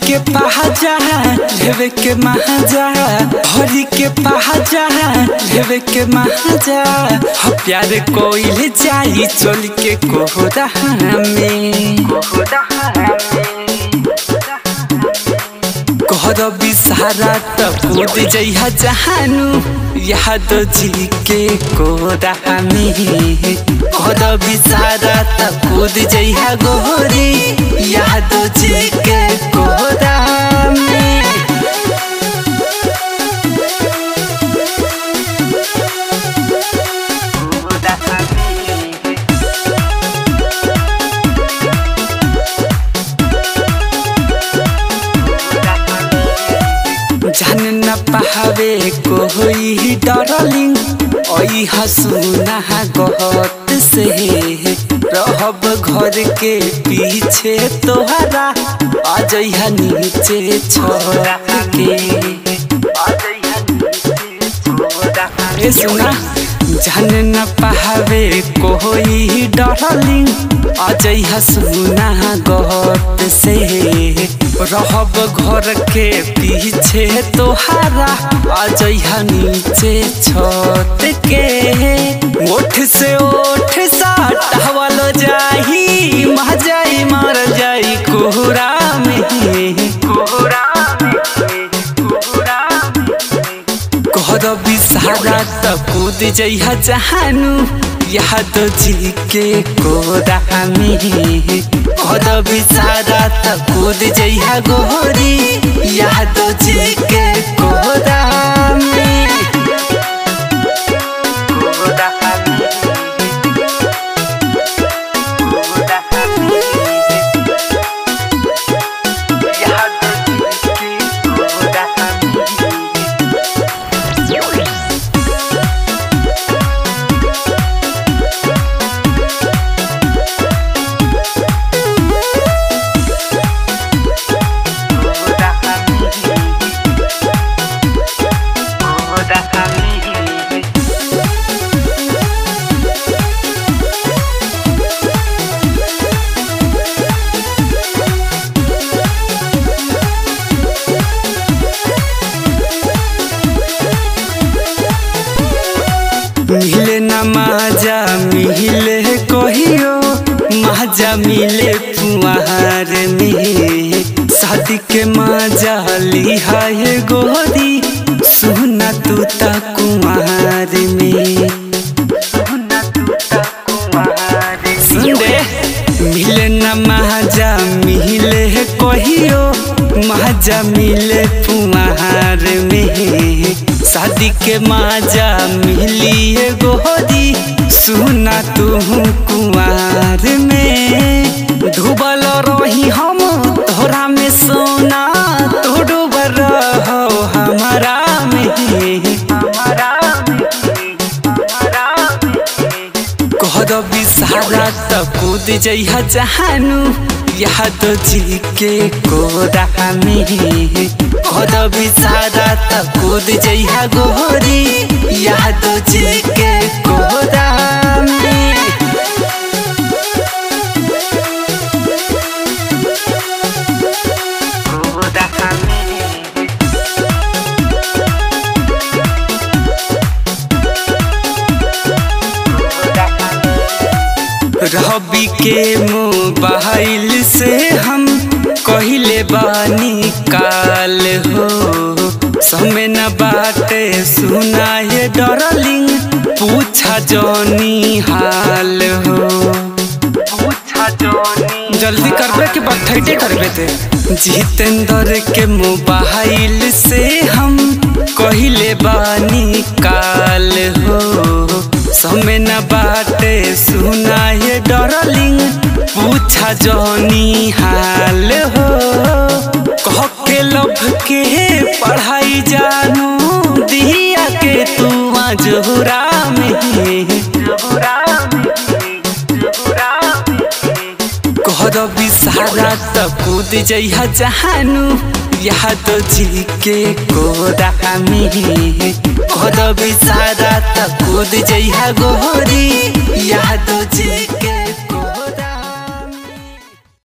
के पहाजा लेवे के महाजा हरी के पहाजा लेवे के महाजा हो प्यार कोइल जाई चल के कोहरा में कहर बिसारा त कूद जइहा जहानु याद जी के कोरा में कहर बिसारा त कूद जइहा गोरी याद जी के कोरा में जान न पावे कोई डरलिंग ओई हसुना गहत से रहब घर के पीछे तोहरा अजइहा नीचे छोड़ा के ए सुना जान न पावे कोई डरलिंग अजइहा सुना गहत से रहब घर के पीछे तोहारा अजइहा नीचे छत के ओठ से ओठ साटवल जाही महजाई मर जाई कोहरा में कोहरा कहर बिसारा त कूद जइहा जहानु याद जी के कोरा में कहर बिसारा त कूद जइहा गोरी याद जी के कोरा में मिले न माजा मिले कहियो माजा मिले पुआर में शादी के माजा लिहाए गोरी सुना तू ता कुमार में सुन दे मिले न माजा मिले कहियो माजा मिले पुआर में शादी के माजा मिली गोरी सुना तू कुमार में डूबल रही हम तोरा में सोना तो डूबल रहो हमारा में हमारा कहर बिसारा त कूद जइहा जहानु याद जी के कोरा में कहर बिसारा त कूद जइहा गोरी याद जी के कोरा में रबी के मोबाइल से हम कहिले बानी काल हो समय न बाटे सुनाए डरलिंग पूछा जौनी हाल हो पूछा जौनी जल्दी करबे के बाद ठैटे करबे ते जितेंद्र के मोबाइल से हम कहिले बानी काल हो समय न बाटे सुनाए डरलिंग पूछा जौनी हाल हो कह के लब के पढ़ाई जानू दिया के तू जोहरा में जोहरा कहर बिसारा त कूद जइहा जहानु याद जी के कोरा में कहर बिसारा त कूद जइहा गोरी